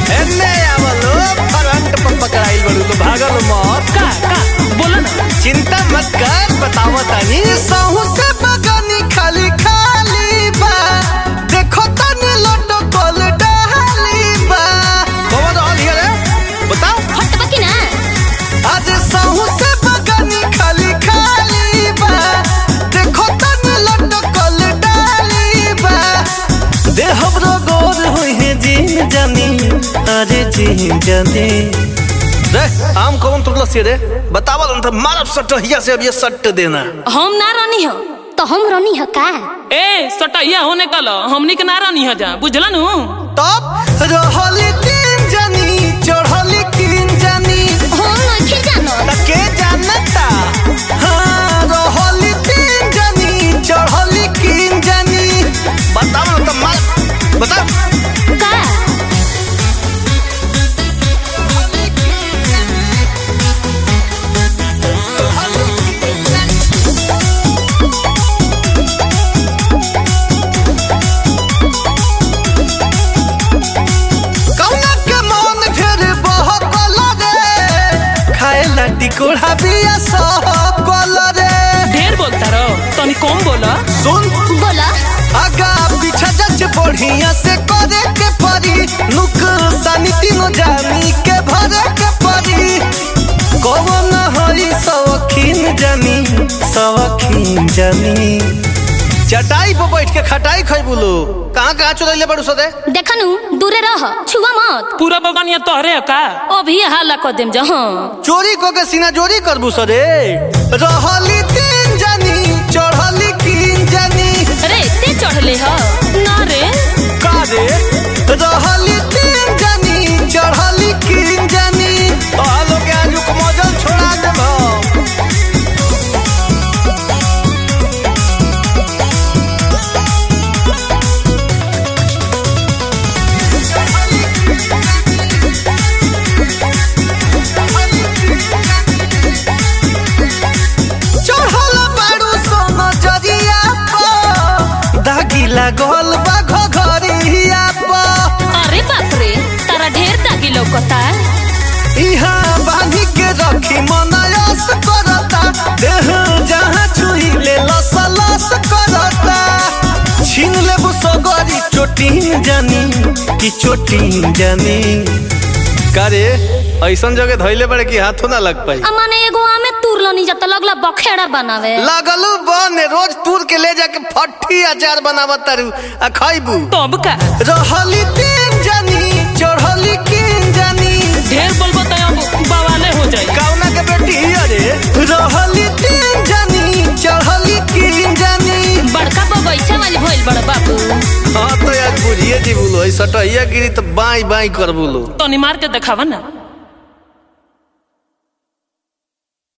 एन्ने आवलो फ्रंट पर पकड़ाइल बड़ू तो भागल मत का का बोला ना चिंता मत कर बतावो तनी सहू से बगानी खाली खाली बा देखो तनी लड्डू कोल डाली बा कौन रहल हिया रे बताओ हट बकी ना आज सहू से बगानी खाली खाली बा देखो तनी लड्डू कोल डाली बा दे हमरो गोर होई है जीन जानी अरे जीन जानी रे आम कौन तुरला से रे बतावल अंत मारब सटहिया से अब ये सट देना हम ना रानी हो तो हम रनी ह का ए सटैया होने कल हमनी के ना रानी हो जा बुझला नु तब रहली तीन जानी चढ़ली तीन जानी हम नइखे जानत त के जानता हाँ रहली तीन जानी चढ़ली तीन जानी बताओ ना तो मार बताओ का कौना के मन ढेर बहकल रे खाए ला टिकोड़ा बिया सहकल रे ढेर बोलता रहो तनी कम बोला सुन बोला आगा पीछा जच बढ़िया से करे के परी नुकसानी तीनों जानी के भरे के परी कौन हई सवखीन जानी सवखीन जानी चटाई पर बैठ के खटाई खैबू लो कहाँ कहाँ चुरैले बड़ू सदे देखनु दूरे रह छुआ मत पूरा बगानिया तोहरे है का अभी हाला कर देम जा हाँ चोरी को के सीना चोरी करबू सदे रहली तीन जानी चढ़ली कीन जानी अरे ते चढ़ले ह ना रे का रे रहली तीन जानी चढ़ली कीन जानी आलो के आजू को मजल छोड़ा देब चढ़ल बाड़ू सोना जरिया पर दागी लागल बा घघरिया पर अरे बाप रे तारा ढेर दागी लौकता इहाँ बांधी के रखी मनयस करता देह जहाँ छुई ले लस लस करता छीन लेबू सगरी चोटीन जानी कि चोटीन जानी करे ऐसन जगह धैले बड़े कि हाथों ना लग पाई अमाने एगो आमे तुरलो नी जत लगला बखेड़ा बनावे लगलू बन रोज तूर के ले जाके फट्टी अचार बनावत तारू आ खैबू तब का रहली तीन जानी चढ़ली कीन जानी ढेर बोलबो त अब बवाले हो जाई कौना के बेटी अरे रहली तीन जानी चढ़ली कीन जानी बड़का बगैचा वाली भइल बड़ बाबू हाँ तो यार बुझिए जी बोलो ऐसा सटहिया गिरी तो बाई बाई कर बोलो तनी मार के देखावा ना